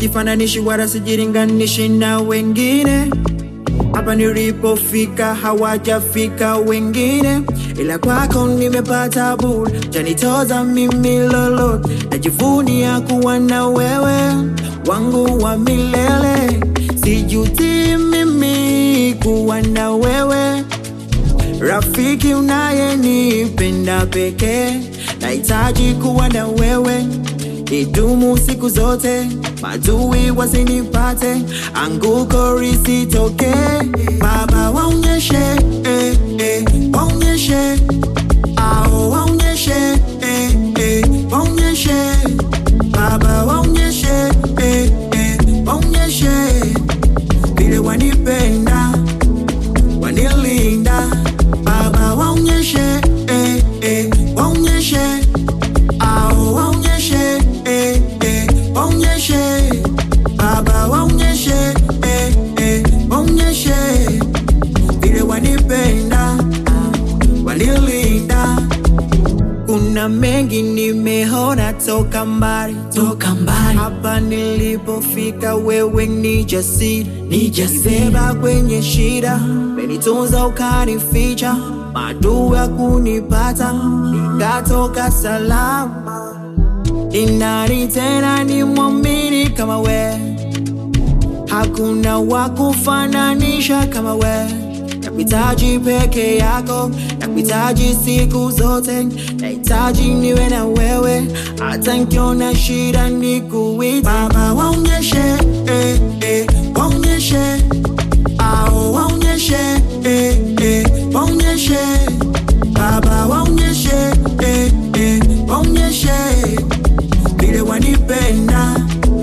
sifananishi wala sijilinganishi na wengine. Hapa nilipofika hawajafika wengine, ila kwako nimepata bure, janitoza mimi lolote, najivunia kuwa na wewe wangu wa milele, sijuti mimi kuwa na wewe, rafiki unayenipenda pekee, nahitaji kuwa na wewe idumu siku zote, madui wasinipate, anguko lisitoke. Baba waonyeshe, eh, eh, waonyeshe, ao waonyeshe, eh, eh, waonyeshe, Baba waonyeshe, eh, eh, waonyeshe vile wanipenda, wanilinda. Baba waonyeshe, eh, eh, waonyeshe ao waonyeshe eh, eh, waonyeshe baba waonyeshe eh, eh, waonyeshe vile wanipenda wanilinda kuna mengi nimeona toka mbali toka mbali hapa nilipofika wewe ni jasiri ni jasibeba kwenye shida menitunza ukanificha maduu ya kunipata nikatoka salama ni nani tena ni mwamini kama we hakuna wa kufananisha kama we nakuhitaji peke yako nakuhitaji siku zote nahitaji niwe na wewe hata nkiona shida ni kuita baba waonyeshe eh, eh, waonyeshe ao waonyeshe eh, eh, waonyeshe baba waonyeshe eh, eh, waonyeshe vile wanipenda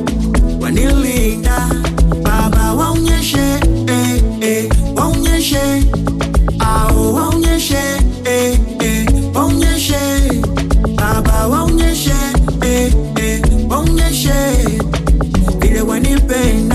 wanilinda baba waonyeshe eh, eh, waonyeshe ao waonyeshe eh, eh, waonyeshe baba waonyeshe eh, eh, waonyeshe vile wanipenda